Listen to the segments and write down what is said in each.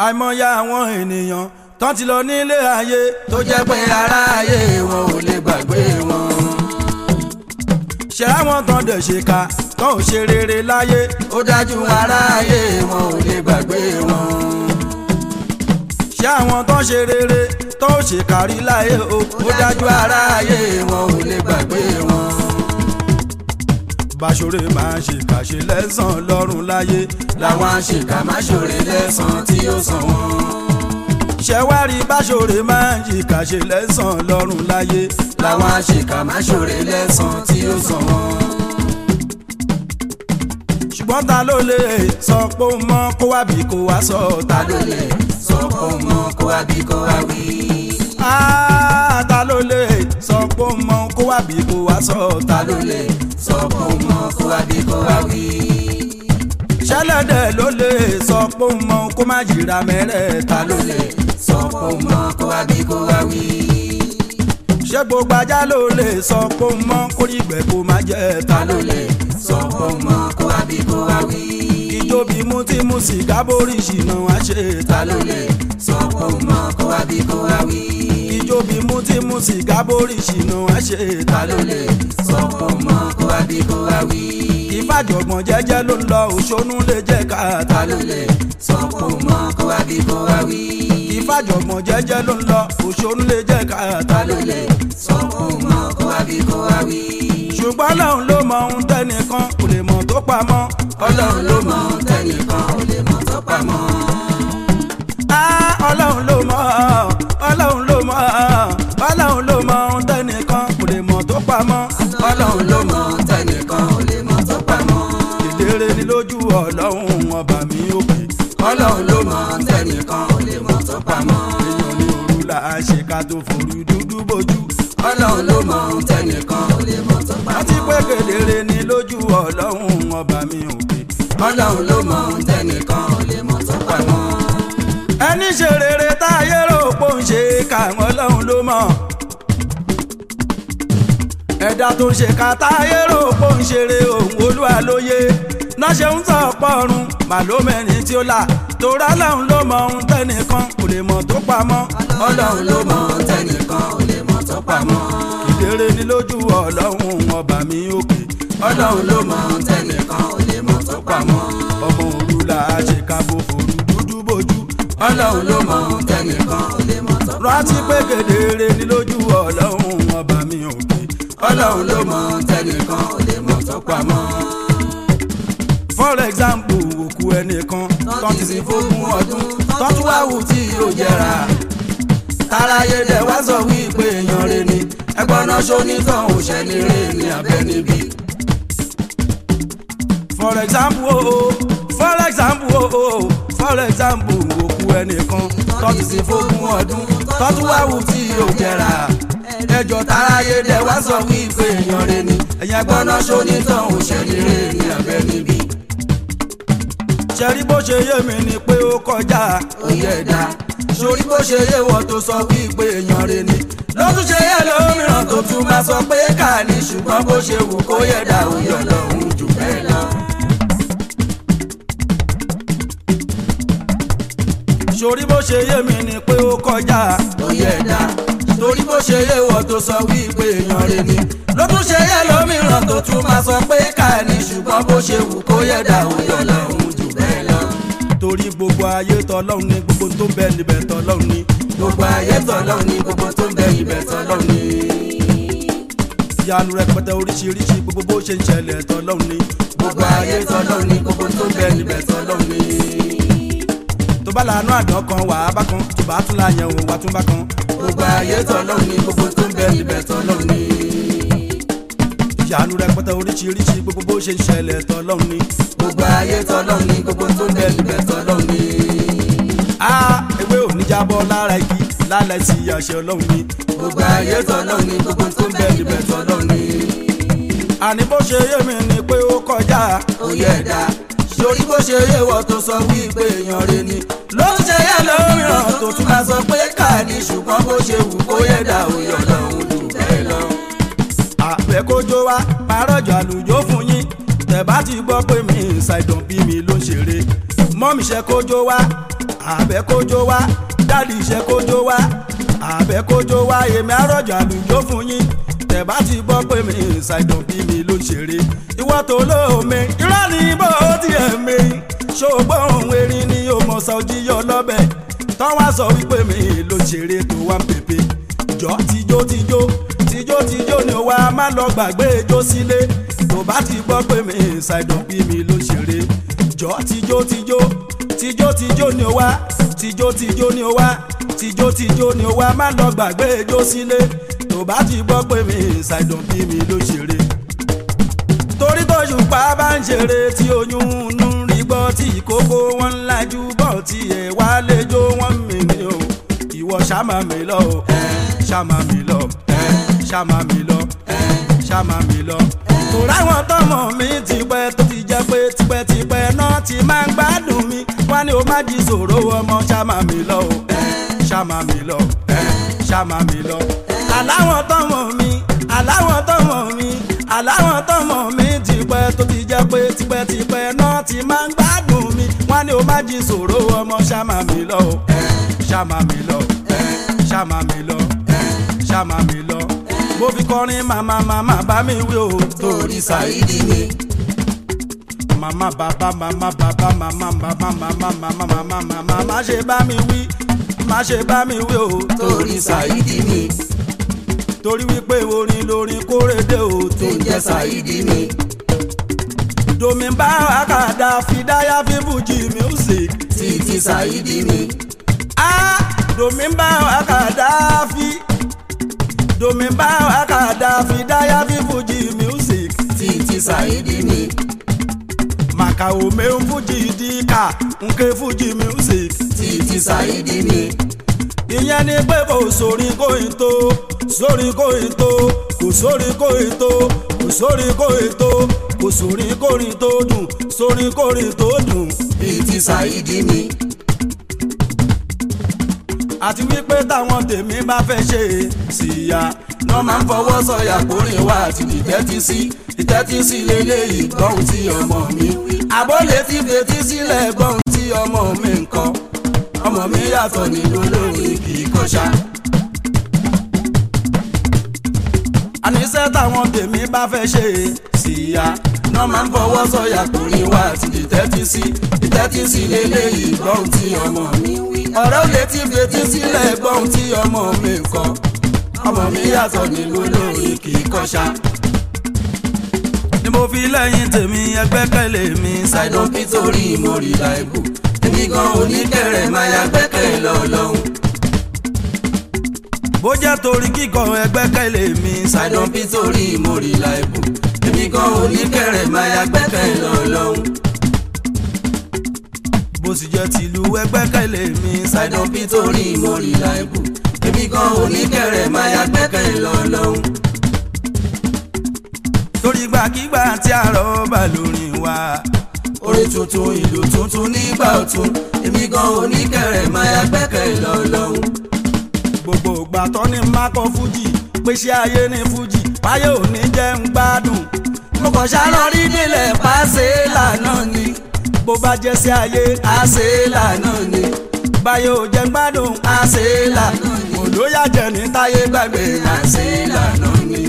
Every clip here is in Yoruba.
àìmọye àwọn ènìyàn tán ti lọ nílé ayé tó jẹ́ pé aráyé wọn ò lè gbàgbé wọn. ṣé àwọn tán dẹ̀ ṣe ká tán ò ṣe rere láyé ó dájú aráyé wọn ò lè gbàgbé wọn. ṣé àwọn tán ṣe rere tán ò ṣe kárí láyé o ó dájú aráyé wọn ò lè gbàgbé wọn. báṣọ̀rẹ́ máa ń ṣèkà ṣe lẹ́sàn lọ́rùn láyé làwọn àṣekà máa ṣòre lẹ́sàn tí ó sàn wọ́n ṣẹ̀wárí báṣọ̀rẹ́ máa ń jìkà ṣe lẹ́sàn lọ́rùn láyé làwọn àṣekà máa ṣòre lẹ́sàn tí ó sàn wọ́n. ṣùgbọ́n ta ló lè sọ pé ó mọ kó wá bí kó wá sọ ta ló lè sọ pé ó mọ kó wá bí kó wá wí. ta ló lè sọ pé ó mọ kó wá bí kó wá sọ ta ló lè sọ pé ó mọ kó wá bí kó wá wí ṣẹlẹ̀dẹ̀ ló lè sọ pé ó mọ kó má jìra mẹ́rẹ̀ẹ́ta ló lè sọ pé ó mọ kó wá bí kó wá wí. ṣé gbogbo ajá ló lè sọ pé ó mọ kó rí ìgbẹ́ kó má jẹ́ ta ló lè sọ pé ó mọ kó wá bí kó wá wí. ìjòbí mú tí mú sìgá borí ìṣìnà wá ṣe ta ló lè sọ pé ó mọ kó wá bí kó wá wí. ìjòbí mú tí mú sìgá borí ìṣìnà wá ṣe ta ló lè sọ pé ó mọ kó wá bí kó wá wí ìfàjọ̀gbọ̀n jẹ́jẹ́ ló ń lọ òṣónú lè jẹ́ káàtà ló lè sọ kó mọ kó wá bí kó wá wí. ìfàjọ̀gbọ̀n jẹ́jẹ́ ló ń lọ òṣónú lè jẹ́ káàtà ló lè sọ kó mọ kó wá bí kó wá wí. ṣùgbọ́n ọlọ́run ló mọ ohun tẹ́nìkan kò lè mọ̀ tó pamọ́. ọlọ́run ló mọ ohun tẹ́nìkan kò lè mọ̀ tó pamọ́. ọlọ́run ló mọ ọlọ́run ló mọ ọlọ́run ló mọ ohun tẹ́nìkan kò lè mọ̀ tó pamọ́. ọlọ́run ló mọ ohun tẹ́nìkan kò lè mọ̀ tó pamọ́. kedere ni lójú ọlọ́run ọba mi òkè. ọlọ́run ló mọ ohun tẹ́nìkan kò lè mọ̀ tó pamọ́. èèyàn ní òru là á ṣe ká tó forú dúdú bójú. ọlọ́run ló mọ ohun tẹ́nìkan kò lè mọ̀ tó pamọ́. àti pé kedere ni lójú ọlọ́run ọba mi òkè. ọlọ́run ló mọ ohun tẹ́nìkan kò lè mọ̀ tó pamọ́. ẹni ṣe rere táyé rò pò ń ṣe káwọn ọlọ́run ló mọ̀ ẹ̀dá tó ń ṣe kàtà ayérò pò ń ṣeré òun olúwa lóye náà ṣe ń tọ̀ pọ̀run màlómẹ́rin tí ó là torá lọ́hùn ló mọ ohun tẹ́nìkan kò lè mọ̀ tó pamọ́. ọlọ́run ló mọ ohun tẹ́nìkan kò lè mọ̀ tó pamọ́. ìdèrè ni lójú ọlọ́run ọba mi òkè. ọlọ́run ló mọ ohun tẹ́nìkan kò lè mọ̀ tó pamọ́. ọmọ òru là á ṣe kábò fòrú dúdú bójú. ọlọ́run ló mọ ohun tẹ́nìkan kò lè mọ̀ tó pamọ́. rántí pé kedere ni lójú ọlọ́run ọba mi òkè ọlọ́run ló mọ tẹnìkan ò lè mọ tó pamọ́. for example òkú ẹnìkan tán ti sin fógún ọdún tán tún wá wù tí yóò jẹrà. táráyé dẹ̀ wá sọ wípé èèyàn rẹ ni ẹgbọ́n náà ṣonítàn òṣèlú rẹ ní abẹ́ níbí. for example o oh, for example o oh, for example òkú ẹnìkan tán ti sin fógún ọdún tán tún wá wù tí yóò jẹrà ẹjọ́ táráyé dẹ̀ wá sọ wípé èèyàn rẹ ni ẹ̀yìn ẹgbọ́n náà ṣonítàn òṣèlú rẹ ní abẹ́ níbí. ṣẹ́rí bó ṣe yé mi ni pé ó kọjá òye ẹ̀dá sórí bó ṣe yé wọ́n tó sọ wípé èèyàn rẹ ni ló tún ṣe yẹ lómìíràn tó tún máa sọ pé ká ní ṣùgbọ́n bó ṣe wù kó yẹ dá òye ọlọ́run jù bẹ́ẹ̀ lọ. sórí bó ṣe yé mi ni pé ó kọjá òye ẹ̀dá torí bó ṣe yé wọ́n tó sọ wípé èèyàn rẹ ni ló tún ṣe yẹ lómìíràn tó tún máa sọ pé ká ní ṣùgbọ́n bó ṣe wù kó yẹ dá òye ọlọ́run jù bẹ́ẹ̀ lọ. torí gbogbo ayé tọlọ́run ni gbogbo tó ń bẹ níbẹ̀ tọlọ́run ni. gbogbo ayé tọlọ́run ni gbogbo tó ń bẹ níbẹ̀ tọlọ́run ni. ìyanu rẹpẹtẹ oríṣiríṣi gbogbo bó ṣe ń ṣẹlẹ̀ tọlọ́run ni. gbogbo ayé tọlọ́run ni gbogbo tó ń bẹ níbẹ̀ tọlọ́run ni. tó bá lànà àdán kan wà á bá kan tó bá tún láyẹn òun wà tún bá kan gbogbo ayé tọ́lọ́run ni gbogbo tó ń bẹ níbẹ̀ tọ́lọ́run ni. ìyanu rẹpẹtẹ oríṣiríṣi gbogbo bó ṣe ń ṣẹlẹ̀ tọ́lọ́run ni. gbogbo ayé tọ́lọ́run ni gbogbo tó ń bẹ níbẹ̀ tọ́lọ́run ni. a ewé ò ní jábọ́ lára igi lálẹ́ sí àṣẹ ọlọ́run ni. gbogbo ayé tọ́lọ́run ni gbogbo tó ń bẹ níbẹ̀ tọ́lọ́run ni. àní bó ṣe yé mi ni pé ó kọjá òye ẹ̀dá sórí bó ṣe yé wọ́n tó sọ wípé èèyàn rẹ ni ló ń ṣe yẹ lómìíràn tó tún máa sọ pé ká ní ṣùgbọ́n bó ṣe wù kó yẹ dá òye ọlọ́run jù bẹ́ẹ̀ lọ. àpẹ kójó wa parọ́jọ àlùjọ fún yín tẹ̀ bá ti gbọ́ pé mi ṣàìdàn bí mi ló ń ṣeré mọ́mí ṣe kójó wá àbẹ́ kójó wá dádì ṣe kójó wá àbẹ́ kójó wá èmi àròjọ àlùjọ fún yín tẹ̀ bá ti gbọ́ pé mi ṣàìdàn bí mi ló ṣeré ìwọ́ tó lóome irọ́ ni bó tiẹ̀ mi ṣògbọ́n òun erin ni ó mọ̀ sọ jíyọ lọ́bẹ̀ tán wá sọ wípé mi ló ṣeré tó wá ń pèpè jọ tijó tijó tijó tijó ni ó wá má lọ gbàgbé ijó sílé tó bá ti gbọ́ pé mi ṣàìdàn bí mi ló ṣeré jọ tijó tijó tijó tijó ni ó wá tijó tijó ni ó wá tijó tijó ni ó wá má lọ gbàgbé ijó sílé tó bá ti gbọ́ pé mi ṣàìdàn bí mi ló ṣeré torí tójú pa bá ń ṣeré tí oyún ń rí gbọ́ tí ìkókó wọn ń lajú bọ̀ tí ẹ̀ wá lẹ́jọ́ wọn mi ni o ìwọ ṣàmà mi lọ o ṣàmà mi lọ ṣàmà mi lọ ṣàmà mi lọ. tòrá wọn tọmọ mi ti pẹ́ tó ti jẹ́ pé tipẹ́tipẹ́ náà ti máa ń gbádùn mi wọ́n ní o má jí sòro ọmọ ṣàmà mi lọ o ṣàmà mi lọ ṣàmà mi lọ. aláwọ̀ tọmọ mi aláwọ̀ tọmọ mi aláwọ̀ tọmọ mi ti pẹ́ tó ti jẹ́ pé tipẹ́tipẹ́ náà ti máa ń gbádùn mi wọ́n ní o má jí sòro ọmọ ṣàmà mi lọ o ṣàmà mi lọ ṣàmà mi lọ ṣàmà mi lọ mo fi kọrin màmá màmá bá mi wí o torí ṣàìdí mi màmá bàbá màmá bàbá màmá bàbá màmá màmá màmá màmá má ṣe bá mi wí má ṣe bá mi wí o torí ṣàìdí mi torí wípé orin lórin kórèdè o tó ń jẹ́ ṣàìdí mi domi bá àkàdá fìdáyà fífújì music títí ṣàìdí mi ah domi bá àkàdá fi domi bá àkàdá fìdáyà fífújì music títí ṣàìdí mi màkà òmè ń fújì díkà nke fújì music títí ṣàìdí mi ìyẹn ni pé kò sórí kóyin tó sórí kóyin tó kò sórí kóyin tó kò sórí kóyin tó kò sórí kórin tó dùn sórí kórin tó dùn. títí ṣàìdí mi àti wípé táwọn tèmi bá fẹ́ ṣe é síya wọ́n máa ń fọwọ́ sọ̀yà kórè wá àti ìtẹ́tí sí ìtẹ́tí sí lélẹ́yìí gbọ́hùn tí ọmọ mi wí. àbọ̀lé ti fetí sílẹ̀ gbọ́hùn tí ọmọ mi ń kọ́ ọmọ mi yàtọ̀ nínú olórin kì í kọ́ṣá. àníṣe táwọn tèmi bá fẹ́ ṣe é síya wọ́n máa ń fọwọ́ sọ̀yà kórè wá àti ìtẹ́tí sí ìtẹ́tí sí lélẹ́yìí gbọ́hùn tí ọmọ mi wí. ọ̀rẹ́ ò lè ti fetí sílẹ̀ gbọ́hùn tí ọmọ mi ń kọ́ ọmọ mi yàtọ̀ nínú olórin kì í kọ́ṣá. ni mo fi lẹ́yìn tèmi ẹgbẹ́kẹ̀lé mi ṣàìdán nítorí mo rí láìbù èmi gan oníkẹrẹ máa ya gbẹ́kẹ̀ lọ́lọ́hún. bó jẹ́ torí kíkọ ẹgbẹ́kẹ̀lé mi ṣàìdán nítorí mo rí láìbù èmi gan oníkẹrẹ máa ya gbẹ́kẹ̀ lọ́lọ́hún. bó sì jẹ́ tìlú ẹgbẹ́kẹ̀lé mi ṣàìdán nítorí mo rí láìbù èmi gan oníkẹrẹ máa ya gbẹ́kẹ̀ lọ́lọ́hún. torí gbàkigbà tí àrọ̀ bá lórin wa orin tuntun ìlú tuntun nígbà ọ̀tun èmi gan oníkẹrẹ máa ya gbẹ́kẹ̀ lọ́lọ́hún. gbogbo ìgbà tó ní mákọ fújì pèsè ayé ní fújì báyé ò ní jẹ́ ń gbádùn mo kàn ṣáná rí nílẹ̀ pàṣẹ lànà ni bó bá jẹ́ sí ayé àṣẹ lànà ni báyé ò jẹ́ ń gbádùn àṣẹ lànà ni kò ló yà jẹ́ ní táyé gbàgbé àṣẹ lànà ni.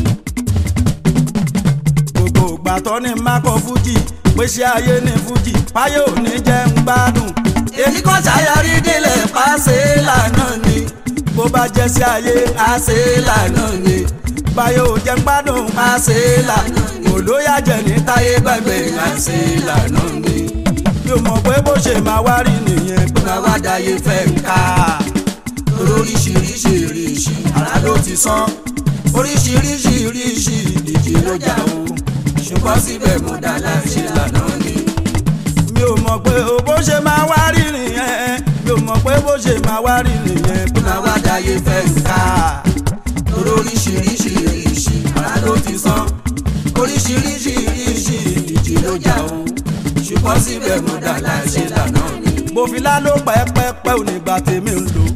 gbogbo ìgbà tó ní mákọ fújì pèsè ayé ní fújì báyé ò ní jẹ́ ń gbádùn èmi kàn ṣàyàrí nílẹ̀ pàṣẹ lànà ni bó bá jẹ́ sí ayé àṣẹ lànà ni báyé ò jẹ́ ń gbádùn àṣẹ lànà ni kò ló yà jẹ́ ní táyé táyé gbàgbé àṣẹ lànà ni. mi ò mọ̀ pé bó ṣe máa wá rí nìyẹn pé máa wá dáyé fẹ́ ń ká oríṣiríṣi ìrìṣì ara ló ti sán oríṣiríṣi ìrìṣì ìdíje ló jà o ṣùgbọ́n síbẹ̀ mo dá láṣẹ lànà ni. mi ò mọ̀ pé o bó ṣe máa wá rí nìyẹn mi ò mọ̀ pé bó ṣe máa wá rí nìyẹn pé máa wá dáyé fẹ́ ń ká oríṣiríṣi ìrìṣì ara ló ti sán oríṣiríṣi ìrìṣì ìdíje ló jà o ṣùgbọ́n síbẹ̀ mo dá láṣẹ lànà ni. mo fi láló pẹ́pẹ́pẹ́ ò ní gbà tèmi ń lò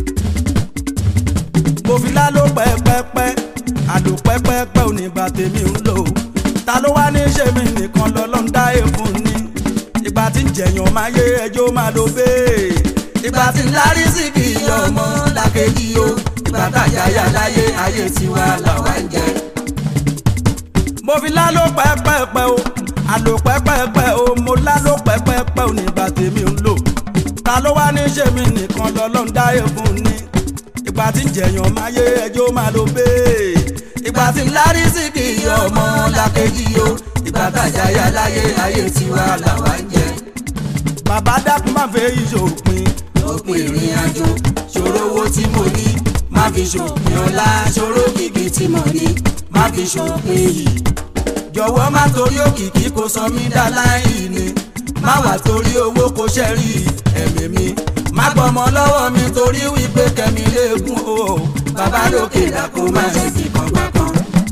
mo fi láló pẹ́pẹ́pẹ́ àlò pẹ́pẹ́pẹ́ ò ní gbà tèmi ń lò ta ló wá ní ṣe mí nìkan lọ́lọ́run dá èèfún ni ìgbà ìgbà tí ń jẹ̀yàn máa yé ẹjọ́ máa lo bẹ́ẹ̀. ìgbà tí lárí sí kì í ọmọ làkejì o ìgbà tàjáyà láyé ayé tiwa làwa ń jẹ. mo fi láló pẹ́pẹ́pẹ́ o àlò pẹ́pẹ́pẹ́ o mo láló pẹ́pẹ́pẹ́ o nígbà tèmi ń lò ta ló wá ní ṣe mí nìkan lọ́lọ́run dáyé fún ni ìgbà tí ń jẹ̀yàn máa yé ẹjọ́ máa lo bẹ́ẹ̀. ìgbà tí lárí sí kì í ọmọ làkejì o ìgbà tàjáyà láyé ayé tiwa làwa ń jẹ. bàbá dákun máa fẹ́ ìṣòpin òpin ìrìn àjò ṣòro owó tí mo ní má fi ṣòpin ọlá ṣòro kìkì tí mo ní má fi ṣòpin yìí. jọ̀wọ́ má torí òkìkí kó sọ mí dá láì ní má wà torí owó kó ṣẹ́rí ẹ̀mí mi má gbọ́mọ lọ́wọ́ mi torí wípé kẹ́mi léegun o bàbá lókè dákun má ṣe fi kan gbà kan.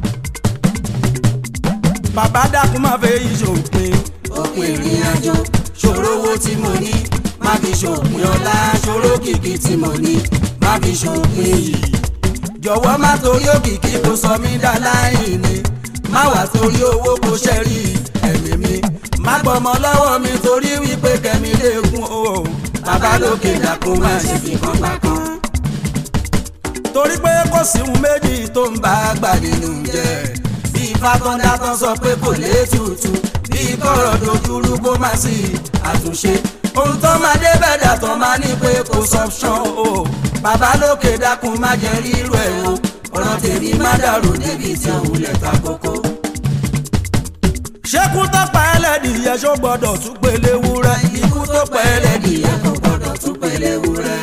bàbá dákun máa fẹ́ ìṣòpin òpin ìrìn àjò ṣòro owó tí mo ní má fi ṣòpin ọlá ṣòro kìkì tí mo ní má fi ṣòpin yìí. jọ̀wọ́ má torí òkìkí kó sọ mí dá láì ní má wà torí owó kó ṣẹ́rí ẹ̀mí mi má gbọ́mọ lọ́wọ́ mi torí wípé kẹ́mi léegun o bàbá lókè dákun má ṣe fi kan gbà kan. torí pé kò sí ohun méjì tó ń bá bá a gbà nínú jẹ́ bí ifá tó ń dátọ́ sọ pé kò lè tutù bí kọ̀rọ̀ dojúrú kó má sí àtúnṣe ohun tó máa dé bẹ̀dà tó máa ní pé kò sọ́pṣọ́n o bàbá lókè dákun má jẹ́ rírú ẹ̀ o ọ̀rọ̀ tèmi má dàrú débi tí òun lẹ̀ ta kókó. ṣékú tó pa ẹlẹ́dìyẹ ṣó gbọ́dọ̀ tún pélé wúrẹ́ ikú tó pẹ́ ẹlẹ́dìyẹ kò gbọ́dọ̀ tún pẹ̀lẹ́ wúrẹ́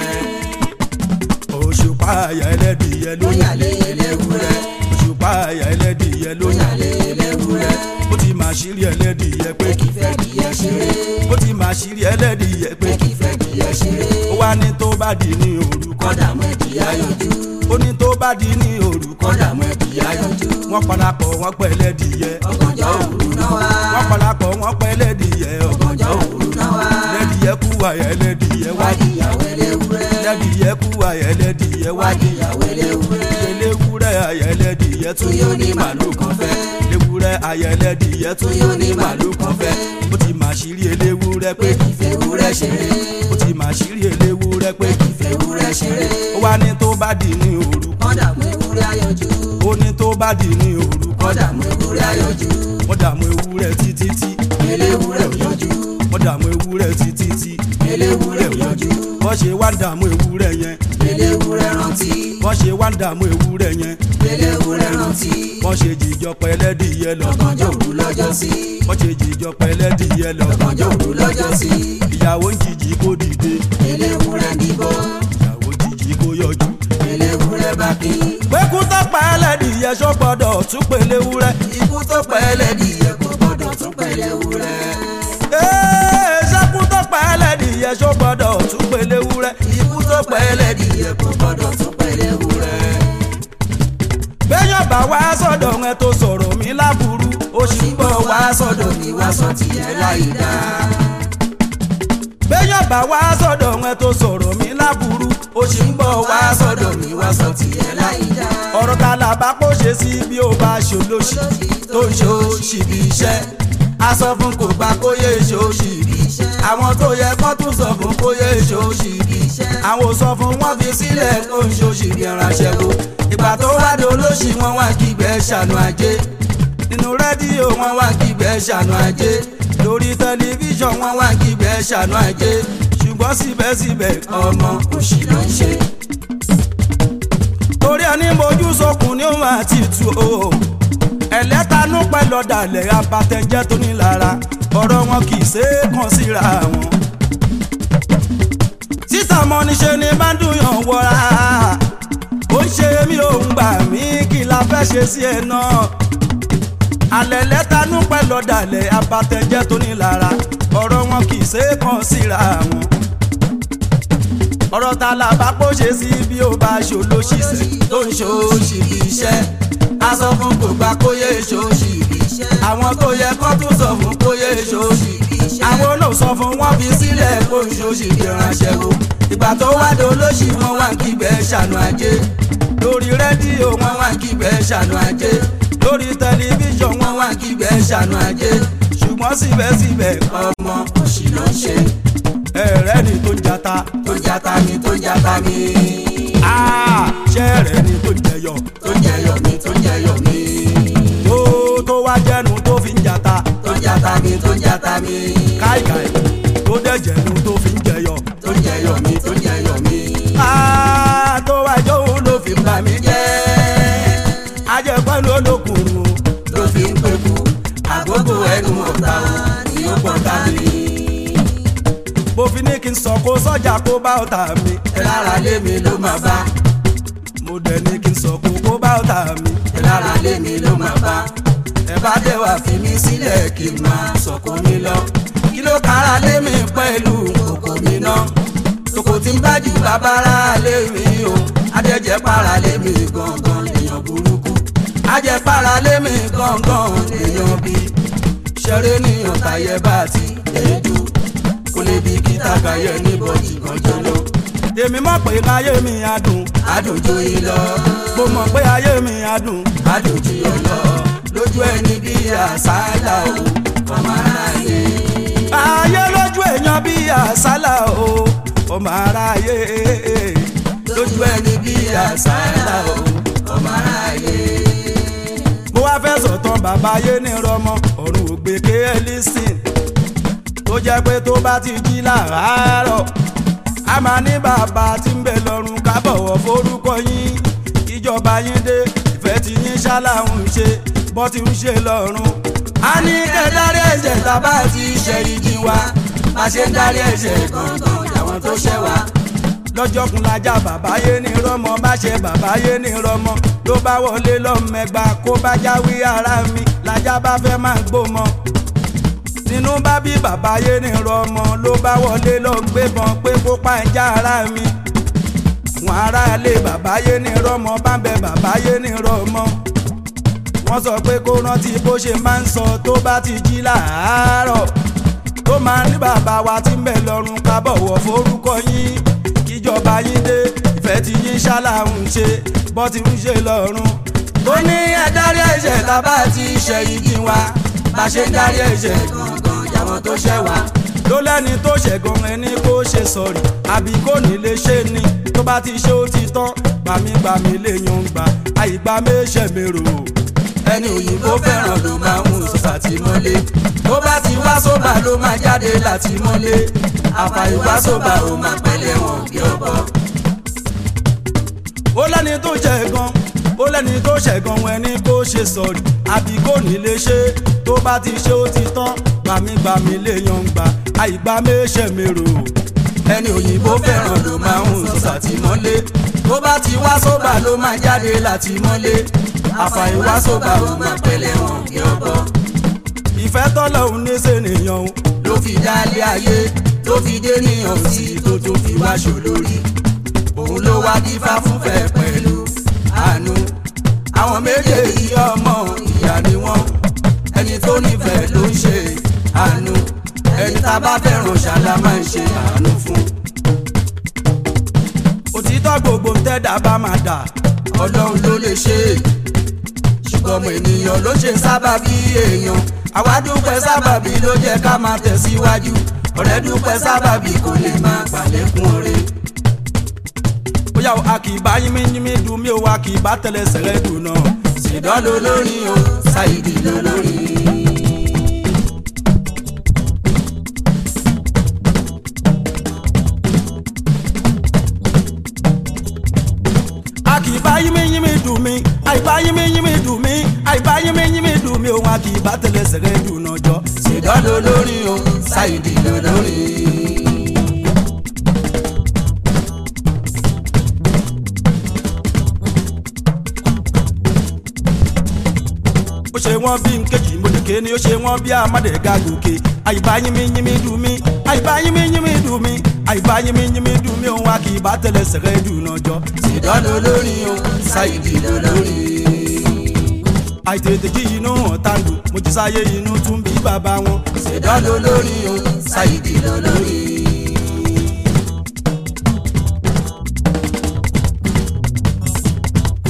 òṣùpá àyà ẹlẹ́dìyẹ ló ó yà lé eléwúrẹ́ òṣùpá àyà ẹlẹ́dìyẹ ló ó yà lé eléwúrẹ́ ó ti máa ṣírí ẹlẹ́dìyẹ pé kí fẹ́ dìyẹ ṣeré ó ti máa ṣírí ẹlẹ́dìyẹ pé kí fẹ́ dìyẹ ṣeré ó wá ní tó bá di ní òru kọ́dà mọ́ ẹ̀dìyà yọjú ó ní tó bá di ní òru kọ́dà mọ́ ẹ̀dìyà yọjú wọ́n parapọ̀ wọ́n pẹ́ ẹlẹ́dìyẹ ọgànjọ́ òru náà wá wọ́n parapọ̀ wọ́n pẹ́ ẹlẹ́dìyẹ ọgànjọ́ òru náà wá ẹlẹ́dìyẹ kú àyà ẹlẹ́dìyẹ wá wádìyàwó eléwúrẹ́ ẹlẹ́dìyẹ kú àyà ẹlẹ́dìyẹ wá wádìyàwó eléwúrẹ́ eléwúrẹ́ àyà ẹlẹ́dìyẹ tún tún yóò ní màlúù kan fẹ́ eléwúrẹ́ àyà ẹlẹ́dìyẹ tún tún yóò ní màlúù kan fẹ́ ó ti máa ṣírí eléwúrẹ́ pé pé kí fẹ́wúrẹ́ ṣeré ó ti máa ṣírí eléwúrẹ́ pé kí fẹ́wúrẹ́ ṣeré ó wá ní tó bá di ní òru kọ́dà mú ewúrẹ́ ayọ̀jú ó ní tó bá di ní òru kọ́dà mú ewúrẹ́ ayọ̀jú wọ́n dààmú ewúrẹ́ títí tí eléwúrẹ́ ò yọjú wọ́n dààmú ewúrẹ́ títí tí eléwúrẹ́ ò yọjú wọ́n ṣe wá ń dààmú ewúrẹ́ yẹn eléwúrẹ́ rántí wọ́n ṣe wá ń dààmú ewúrẹ́ yẹn eléwúrẹ́ rántí wọ́n ṣe jìjọ pẹ́lẹ́dìyẹ lọ ọgànjọ́ òru lọ́jọ́ sí wọ́n ṣe jìjọ pẹ́lẹ́dìyẹ lọ ọgànjọ́ òru lọ́jọ́ sí ìyàwó ń jìjì kó dìde eléwúrẹ́ níbọ̀ ìyàwó jìjì kó yọjú. eléwúrẹ́ bá kí pẹ́kú tó pa ẹlẹ́dìyẹ ṣó gbọ́dọ̀ tún pèlè wúrẹ́. ikú tó pẹ́ ẹlẹ́dìyẹ kò gbọ́dọ̀ tún pẹ́ eléwúrẹ́ Ee, ṣẹ́kú tó pa ẹlẹ́dìyẹ ṣó gbọ́dọ̀ tún pèlè wúrẹ́. ikú tó pẹ́ ẹlẹ́dìyẹ kò gbọ́dọ̀ tún pẹ́ eléwúrẹ́ béèyàn bá wá sọ̀dọ̀ ẹ tó sọ̀rọ̀ mi láburú ó sì ń bọ̀ wá wá sọ́dọ̀ mi wá sọ tiẹ̀ láì dá béèyàn bá wá sọ̀dọ̀ ẹ tó sọ̀rọ̀ mi láburú ó sì ń bọ̀ wá wá sọ̀dọ̀ sọ́dọ̀ mi wá sọ tiẹ̀ láì dá ọ̀rọ̀ ta là bá kó ṣe sí bí ó bá ṣòlóṣì tó ń ṣòṣì bí iṣẹ́ a sọ fún kò gbà kó yé ṣòṣì bí iṣẹ́ àwọn tó yẹ kó tún sọ fún kó yé ṣòṣì bí iṣẹ́ àwọn ò sọ fún wọn fi sílẹ̀ kó ń ṣòṣì bí ránṣẹ́ wo ìgbà tó wá dé olóṣì wọn wá kígbẹ́ ṣàánú ajé nínú rédíò wọn wọn wá kígbẹ́ ṣàánú ajé lórí tẹlifíṣàn wọn wọn wá kígbẹ́ ṣàánú ajé ṣùgbọ́n síbẹ̀síbẹ̀ ọmọ òṣì ló ń ṣe. torí ẹni mojú sọkùn ní òun àti ìtù o ẹlẹ́tanú pẹ̀lú ọ̀dàlẹ̀ abatẹ̀jẹ́ tó ní lára ọ̀rọ̀ wọn kì í ṣe é kàn síra wọn. títà mọ́ níṣe ni bá ń dùnyàn wọra ó ń ṣe mí ò ń gbà mí kí la fẹ́ ṣe sí ẹ náà. alẹ́ lẹ́tanú pẹ̀lú ọ̀dàlẹ̀ abatẹ̀jẹ́ tó ní lára ọ̀rọ̀ wọn kì í ṣe é kàn síra wọn ọ̀rọ̀ ta la bá pọ̀ ṣe sí bí ó bá ṣòlóṣìṣẹ́ tó ń ṣòṣì bí iṣẹ́ a sọ fún kò gbà kó yé ṣòṣì bí iṣẹ́ àwọn tó yẹ kó tún sọ fún kó yé ṣòṣì bí iṣẹ́ àwọn náà sọ fún wọn fi sílẹ̀ kó ń ṣòṣì bí ránṣẹ́ wo ìgbà tó wá dé olóṣì wọn wá kígbẹ́ ṣàánú ajé lórí rédíò wọn wọn wá kígbẹ́ ṣàánú ajé lórí tẹlifíṣàn wọn wọn wá kígbẹ́ ṣàánú ajé ṣùgbọ́n síbẹ̀síbẹ̀ ọmọ òṣì ló ń ṣe ẹ̀rẹ́ ni tó ń jata tó jata mi tó jata mi Ah, ṣé ẹ̀rẹ́ ni tó ń jẹyọ tó jẹyọ mi tó jẹyọ mi tó tó wá jẹ́nu tó fi ń jata tó jata mi tó jata mi káìkáì tó dẹ̀ jẹ́nu tó fi ń jẹyọ tó jẹyọ mi tó jẹyọ mi Ah, tó wá jóun ló fi ń bà mí jẹ́ ajẹ́pẹ́ ló lókun o. ló fi ń pẹ́kú àgógó ẹnu ọ̀tá ni ó pọ̀ tá mi mo fi ní kí n sọ kó sọ́jà kó bá ọ̀tá mi ẹ lára lé mi ló máa bá mo dẹ̀ ní kí n sọ kó kó bá ọ̀tá mi ẹ lára lé mi ló máa bá ẹ bá dé wá fi mí sílẹ̀ kí n máa sọ̀kò mi lọ kí ló kára lé mi pẹ̀lú kòkò mi náà tòkò tí ń bájú bàbára lé mi o adẹ́jẹ́ para lé mi gangan èèyàn burúkú ajẹ́ para lé mi gangan èèyàn bí ṣeré ní ọ̀tàyẹ bá ti èédú kò lè bí kíta kàyẹ níbọ̀jì ganjọ́ lọ èmi mọ̀ pé ayé mi á dùn àdùnjú yìí lọ mo mọ̀ pé ayé mi á dùn àdùnjú yìí lọ lójú ẹni bí àṣálà o ọmọ aráyé ayé lójú èèyàn bí àsálà o ọmọ aráyé lójú ẹni bí àṣálà o ọmọ aráyé. mo wá fẹ́ sọ̀tàn bàbá ayé ní rọmọ ọ̀run ògbé kéèlísìn tó jẹ́ pé tó bá ti jí làárọ̀ a máa ní bàbá tí ń bẹ lọ́run ká bọ̀wọ̀ forúkọ yín ìjọba yín dé ìfẹ́ tí yín ṣáláhùn ṣe bọ́ ti ń ṣe lọ́run a ní kẹ́ dárí ẹ̀ṣẹ̀ tábà ti ṣe ìjì wa bá ṣe ń dárí ẹ̀ṣẹ̀ gangan àwọn tó ṣẹ̀ wá. lọ́jọ́ kun lajá bàbá yé ní rọ́mọ bá ṣe bàbá yé ní rọ́mọ ló bá wọlé lọ́mẹgba kó bá jáwé ara mi lajá bá fẹ́ máa gbómọ. nínú bá bí bàbá yé ní rọ́mọ ló bá wọlé lọ gbébọn pé kó pa ẹja ara mi. wọn aráalé bàbá yé ní rọ́mọ bá ń bẹ bàbá yé ní rọ́mọ. wọ́n sọ pé kó rántí bó ṣe máa ń sọ tó bá ti jí láàárọ̀ tó máa ní bàbá wa tí ń bẹ lọ́run ká bọ̀wọ̀ forúkọ yín kíjọba yín dé ìfẹ́ tí yín ṣáláhùn ṣe bọ́ ti ń ṣe lọ́run. ó ní ẹ dárí ẹ̀ṣẹ̀ tábà ti ṣe ìjì wa bá ṣe ń dárí ẹ̀ṣẹ̀ gangan àwọn tó ṣẹ̀ wá. ló lẹ́ni tó ṣẹ̀gàn ẹni kó ṣe sọ̀rì àbí kò ní lè ṣe ni tó bá ti ṣe ó ti tán gbàmígbàmí lè yan gbà àyígbà méṣẹ̀ mérò. ẹni òyìnbó fẹ́ràn ló máa ń sọ sàtìmọ́lé tó bá ti wá sóbà ló máa jáde láti mọ́lé àfàìwá sóbà ó máa pẹ́lẹ́ wọn bí ọbọ. ó lẹ́ni tó ṣẹ̀gàn ó lẹ́ni tó ṣẹ̀gàn ẹni kó ṣe sọ̀rì àbí kò ní lè ṣe tó bá ti ṣe ó ti tán gbàmígbàmí lè yan gbà àyígbà méṣẹ̀ mérò. ẹni òyìnbó fẹ́ràn ló máa ń sọ sàtìmọ́lé tó bá ti wá sóbà ló máa jáde láti mọ́lé àfàìwá sóbà ó máa pẹ́lẹ́ wọn bí ọbọ. ìfẹ́ tọ́lọ́hún ní sènìyàn o ló fi dálé ayé tó fi dé níyàn sí tó tó fi wá ṣòlórí òun ló wá dífá fúnfẹ́ pẹ̀lú àánú àwọn méjèèjì ọmọ ìyá ni wọ́n ẹni tó nífẹ̀ẹ́ ló ń ṣe àánú ẹni tá a bá fẹ́ràn ṣàlá máa ń ṣe àánú fún òtítọ́ gbogbo ń tẹ́dá bá máa dà ọlọ́run ló lè ṣe é ṣùgbọ́n ọmọ ènìyàn ló ṣe sábàbí èèyàn àwa dúpẹ́ sábàbí ló jẹ́ ká máa tẹ̀síwájú ọ̀rẹ́ dúpẹ́ sábàbí kò lè máa gbàlékún oore. bóyá o a kì í bá yínmí yínmí dùn mí o a kì í bá tẹ̀lé sẹ̀rẹ̀ dùn náà. ṣèdán ló lórin o ṣáìdì ló lórin. a kì í bá yínmí yínmí dùn mí àìbá yínmí yínmí dùn mí àìbá yínmí yínmí dùn mí o a kì í bá tẹ̀lé sẹ̀rẹ̀ dùn náà jọ. ṣèdán ló lórin o ṣáìdì ló lórin. ó ṣe wọ́n bí nkejì mọ̀lẹ́kẹ́ ni ó ṣe wọ́n bí amádẹ́gà gòkè àìbá yínmí yínmí dùn mí àìbá yínmí yínmí dùn mí àìbá yínmí yínmí dùn mí o a kì í bá tẹ̀lé sẹ̀rẹ̀ dùn náà jọ. ṣèdán ló lórin o ṣáìdì ló lórin. àìtètè jí inú ọ̀tá ń dùn mo jí sáyé inú tún bí bàbá wọn. ṣèdán ló lórin o ṣáìdì ló lórin.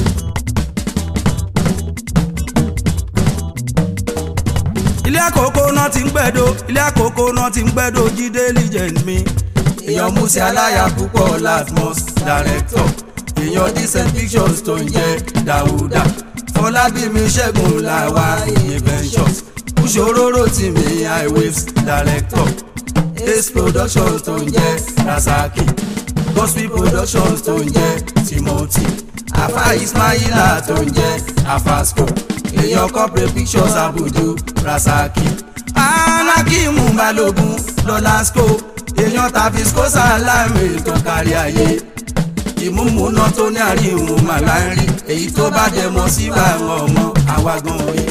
ilé àkókò náà náà ti ń gbẹ́dọ̀ ilé àkókò náà ti ń gbẹ́dọ̀ jíde legend mi. èèyàn musi aláya púpọ̀ latmos director èèyàn decent pictures tó ń jẹ́ dàwúdà fọlábími ṣẹ́gun làwa inventions kúṣòróró tì mí highwaves director ace productions tó ń jẹ́ rasaki gospel productions tó ń jẹ́ timothy afa ismaila tó ń jẹ́ afasco èèyàn corporate pictures abudu rasaki anakimu balogun lọlasco èèyàn tàfisco salami tó kárí ayé ìmúmúná tó ní àríwọ̀n màlá ń rí èyí tó bá dẹ̀ mọ́ sí báwọn ọmọ àwa gan rí.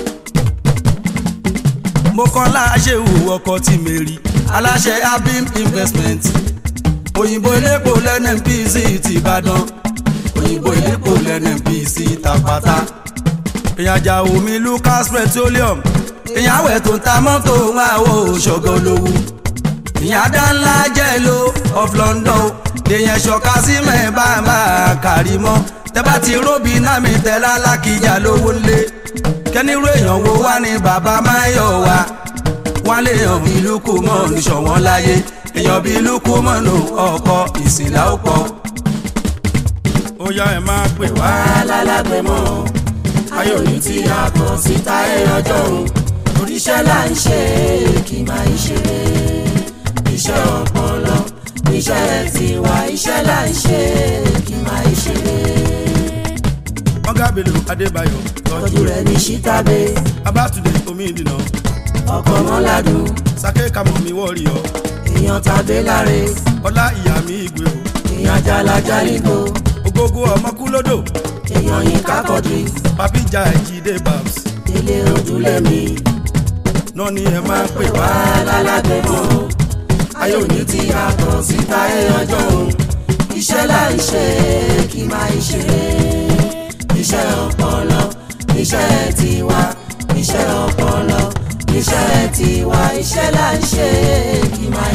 mo kọ́ láṣẹ òwò ọkọ tí mi rí. aláṣẹ abim investment òyìnbó elépo lẹ́nẹ̀mpc ti ìbàdàn òyìnbó elépo lẹ́nẹ̀mpc tàpátá èèyàn ajá omi lucas petroleum èèyàn àwẹ̀ tó ń ta mọ́tò máa wo ṣọ̀gọ́ lówó ìyá dánlá jẹ́ lo of london èèyàn ṣọ̀ka sí mẹ́ẹ̀bàmà kárí mọ́ tẹ́bá ti róbi náà mi tẹ́lá lákìjà lówó lé kẹ́nirú èèyàn wo wá ní bàbá máyọ̀ wá wọ́n lè hàn bí lukú mọ́ níṣọ̀wọ́n láyé èèyàn bí lukú mọ́ nù ọkọ̀ ìsìnlá ó pọ̀. ó yá ẹ máa pè wá. wá lálágbèmọ́ ayọ̀ ní tí a kọ̀ síta ẹ̀ ọjọ́ òun oríṣẹ́ là ń ṣe kì máa ń ṣeré iṣẹ́ ọpọlọ iṣẹ́ tiwa iṣẹ́ là ń ṣe kì máa ń ṣeré. ọ̀gá bello adébáyọ̀ tọ́jú rẹ̀ ní ṣítàbé abátúndé omi ìdìnà ọkọ̀ mọ́ládùn sake kamomi wọ́ọ̀rì ọ èèyàn tàbí láre ọlá ìyá mi ìgbé o èèyàn jalajaligo ògógó ọmọkúlódò èèyàn yín kákọ́dì papija ẹ̀jídé babs ilé ojúlé mi náà ni ẹ máa pè wá. wá lálágbèmọ́ ayọ̀ ní tí a kọ̀ síta ẹ̀ ọjọ́ òun iṣẹ́ là ń ṣe kì máa ń ṣeré iṣẹ́ ọpọlọ iṣẹ́ tiwa iṣẹ́ ọpọlọ iṣẹ́ tiwa iṣẹ́ là ń ṣe kì máa